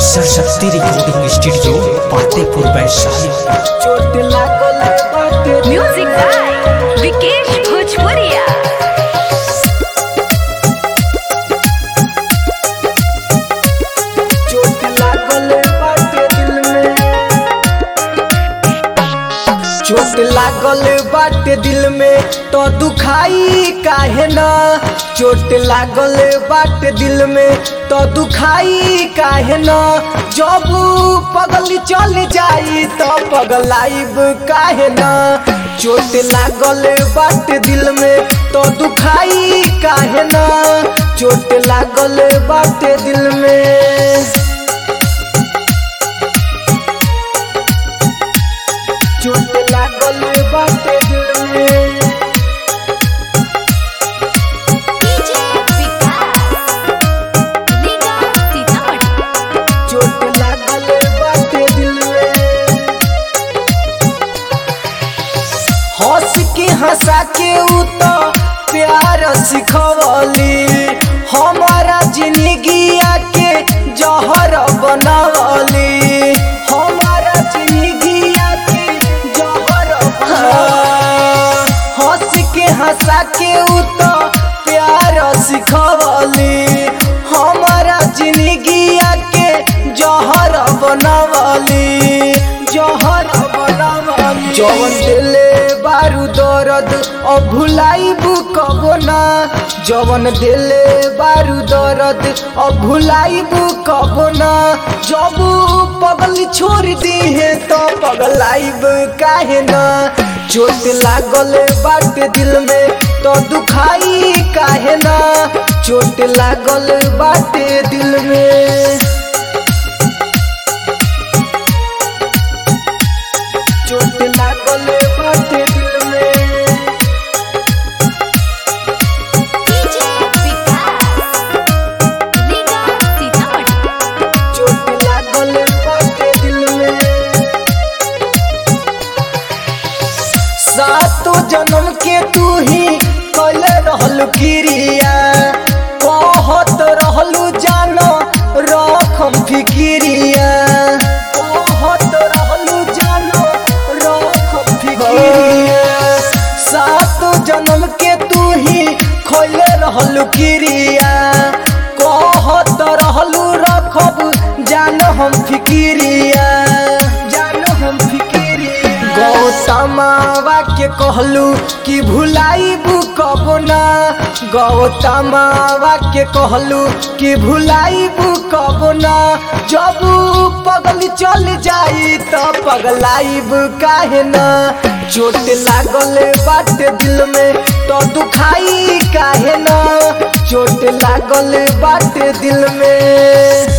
Saraswati recording studio Fatehpur Vaishali चोट लागल बाटे म्यूजिक बाय विकेश भोजपुरिया चोट लागल बाटे दिल में चोट लागल बाटे दिल में तो दुखाई काहे ना चोट लागल बाटे दिल में तो दुखाई काहे ना जब पगल चल जाई तो पगलाइब काहे ना चोट लागल बाटे दिल में तो दुखाई काहे ना चोट लागल बाटे दिल में चोट लागल बाटे दिल में डीजे विकास निगम सीतामढ़ी चोट लागल बाटे दिल में हंस के हंसा के उ तो प्यार सिखवली हमारा जिंदगिया के जहर बनवली हमारा जिंदगिया के जहर बनवली हंस के हंसा के उ तो प्यार सिखवली हमारा जिंदगिया के जहर बनवली जहर बनवली जवन दिले बारू दर्द अब भुलाइबू कबो ना जवन दिले बारू दर्द अब भुलाइबू कबो ना जब पगल छोड़ दी है तो पगलाइब काहे ना चोट लागल बाटे दिल में तो दुखाई काहे ना चोट लागल बाटे दिल में चोट लागल बाटे दिल में डीजे विकास निगम सीतामढ़ी चोट लागल बाटे दिल में सातो जन्म के तू ही कल रहल क्रिया कहत रहलू जानो रखम फिक्रिया कहत रहलू जानो रखम फिक्रिया सातो जन्म के तू ही खोल रहल क्रिया कहत रहलू रखब जान हम फिक्रिया जान हम फिक्रिया गौतमावा के कहलू कि भुलाइबू कबो ना गौतमावा के कहलू कि भुलाइबू कबो ना जब पगल चल जाई तो पगलाइब काहे ना चोट लागल बाटे दिल में तो दुखाई काहे ना चोट लागल बाटे दिल में